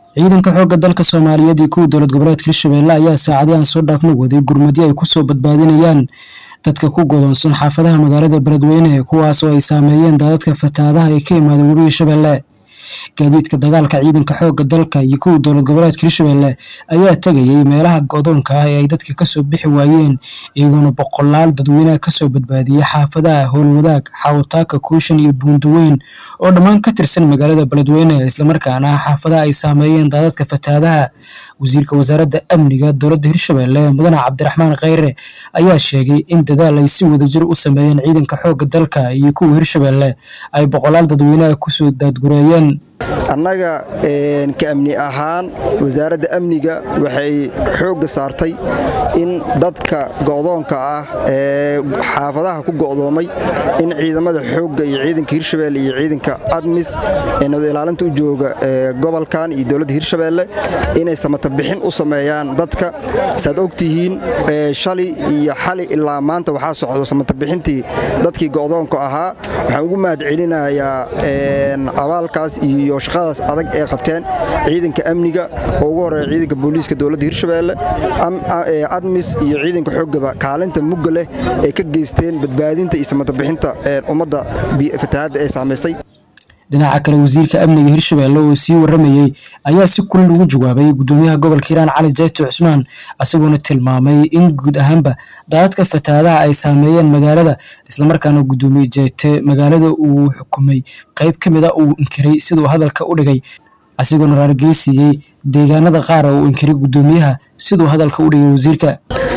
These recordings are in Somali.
ciidanka xoogga dalka soomaaliyeed iyo kuwa dowlad goboleedka hirshabelle ayaa saacadii aan soo dhaafna waday gurmadyo ay kusoo badbaadinayaan dadka ku godoonsan xaafadaha magaalada beledweyne kuwaas oo ay saameeyeen daadadka fatahaadaha ee ka imaada webiga shabeelle gaadiidka dagaalka ciidanka xoogga dalka iyo kuwa dowlad goboleedka hirshabelle ayaa tegayay meelaha godoonka ah ee ay dadka kasoo bixi waayeen iyagoona boqolaal dadweyneha kasoo badbaadiyay xaafadaha howlwadaag xawtaaka kuushan iyo buundaweyn oo dhammaan ka tirsan magaalada beledweyne islamarkaana xaafadaha ay saameeyeen daadadka fatahaadaha wasiirka wasaaradda amniga dowladda hirshabelle mudane cabdiraxmaan kheyre ayaa sheegay in dadaal ay si wadajir u sameeyeen ciidanka xoogga dalka iyo kuwa hirshabelle ay boqolaal dadweyneha kusoo daadgureeyeen annaga ka amni ahaan wasaaradda amniga waxay xoogga saartay in dadka go'doonka ah ee xaafadaha ku go'doomay in ciidamada xoogga iyo ciidanka hirshabelle iyo ciidanka admis ee nabad ilaalinta u jooga gobolkan iyo dowladda hirshabelle inay samatabixin u sameeyaan dadka saad ogtihiin shalay iyo xali ilaa maanta waxaa socdo samatabixintii dadkii go'doonka ahaa waxaan ugu mahad celinayaa abaalkaas iyo shaqadaas adag ee qabteen ciidanka amniga oo ugu horeeya ciidanka booliiska dowladda hirshabelle admis iyo ciidanka xoogaba kaalinta mugga leh ay ka geysteen badbaadinta iyo samatabixinta ummadda fatahaadda ee saamaysay dhinaca kale wasiirka amniga hirshabelle oo sii waramayey ayaa si kulil ugu jawaabay gudoomiyaha gobolka hiiraan cali jayto cusmaan isagoona tilmaamay in guud ahaanba daadadka fatahaadaha ay saameeyeen magaalada islamarkaana gudoomiye jayte magaalada uu xukumay qayb ka mid a uu inkiray siduu hadalka u dhigay isagoona raargeysiiyey deegaanada qaar uu inkiray gudoomiyaha siduu hadalka u dhigay wasiirka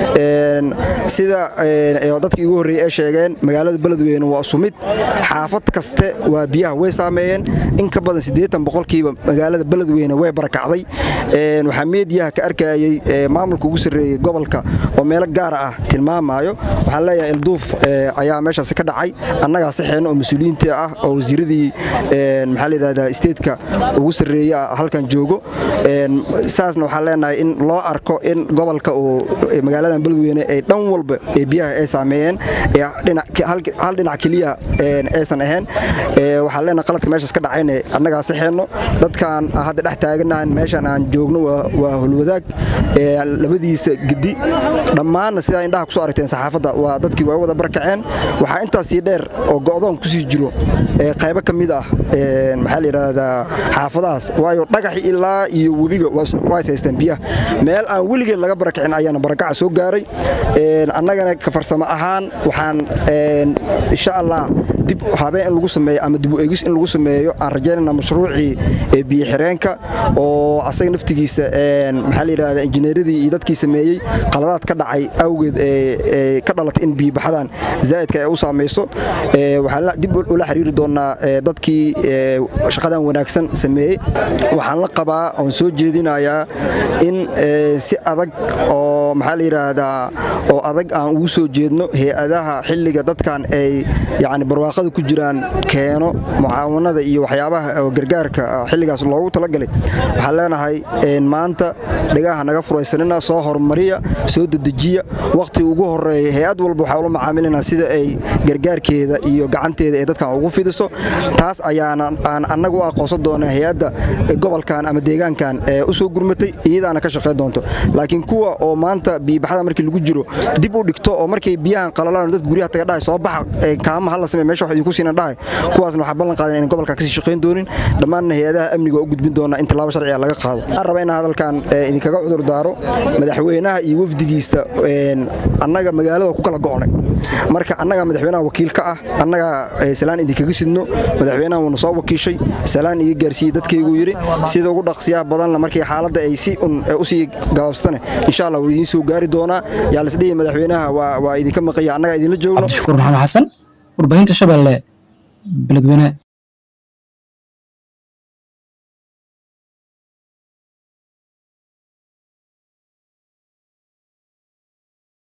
sida dadkii ugu horreeyey ay sheegeen magaalada beledweyne waa sumid xaafad kaste waa biyaha way saameeyeen in ka badan siddeetan boqolkiiba magaalada beledweyne way barakacday waxaa meediyaha ka arkayey maamulka ugu sarreeyey gobolka oo meelo gaara ah tilmaamaayo waxaan leeyahay ilduuf ayaa meeshaasi ka dhacay annagaa saxeena oo mas-uuliyiintii ah oo wasiiradii maxaa layidhahdaa isteedka ugu sarreeye halkan joogo saasna waxaan leenahay in loo arko in gobolka uu magaaladan beledweyne ay dhan walba ee biyaha ay saameeyeen hal dhinac keliya aysan ahayn waxaan leenahay qaladka meeshaas ka dhacayne annagaa saxeenno dadkaan hadda dhex taaganahan meeshan aan joogno waa holwadaag labadiisa gedi dhammaanna sidaa indhaha kusoo aragteen saxaafadda waa dadkii waa wada barakaceen waxaa intaas sii dheer oo go'doon kusii jiro qaybo ka mid ah maxaa la yidhaahdaa xaafadahaas waayo dhagaxi ilaa iyo webiga waa is haysteen biyaha meel aan weligeed laga barakicin ayaana barakaca soo gaaray annagana ka farsamo ahaan waxaan insha allah dib habeen in lagu sameeyo ama dib u egis in lagu sameeyo aan rajaynayna mashruucii biyo xireenka oo asaga naftigiisa maxaa la yidhahdaa injineeradii iyo dadkii sameeyey qaladaad ka dhacay awgeed ee ka dhalatay in biyobaxadan zaa'idka ay u saamayso waxaan dib ula xiriiri doonaa dadkii shaqadan wanaagsan sameeyey waxaan la qabaa oon soo jeedinayaa in si adag oo maxaa la yidhaahdaa oo adag aan ugu soo jeedno hay-adaha xilliga dadkan ay yacni barwaaqada ku jiraan keeno mucaawanada iyo waxyaabaha gargaarka xilligaas loogu talagalay waxaan leenahay maanta dhagaha naga furaysanina soo horumariya soo dedejiya wakhtiga ugu horeeya hay-ad walba waxaa ula macaamilina sida ay gargaarkeeda iyo gacanteeda ee dadkan ugu fidiso taas ayaana aan annaga u aqoonsan doonaa hay-adda gobolkan ama deegaankan ee u soo gurmatay iyadaana ka shaqayn doonto laakiin kuwa oo maanta biibaxada markii lagu jiro dib u dhigto oo markay biyahan qalalaan dad guryaha taga dhahay soo baxa kaama hala samee meesha wax idinku siina dhahay kuwaasna waxaa ballan qaadan inay gobolka kasii shaqayn doonin dhammaanna hay-adaha amniga u gudbin doonaa in tallaabo sharciga laga qaado waxaan rabaa inaan hadalkan idinkaga cudur daaro madaxweynaha iyo wafdigiisa annaga magaalada ku kala go'nay marka annagaa madaxweynaha wakiil ka ah annagaa salaan idinkaga sidno madaxweynaha wuuna soo wakiishay salaan iga gaarsiiyey dadkayguu yidhi sida ugu dhaqsiyaha badanna markii xaaladda ay si un usii gabaabsatane insha allah wuu idiin soo gaari doonaa yaa lasdhihi madaxweynaha waa idinka maqaya annagaa idinla joogno cabdishakuur maxamed xasan warbaahinta shabeelle beledweyne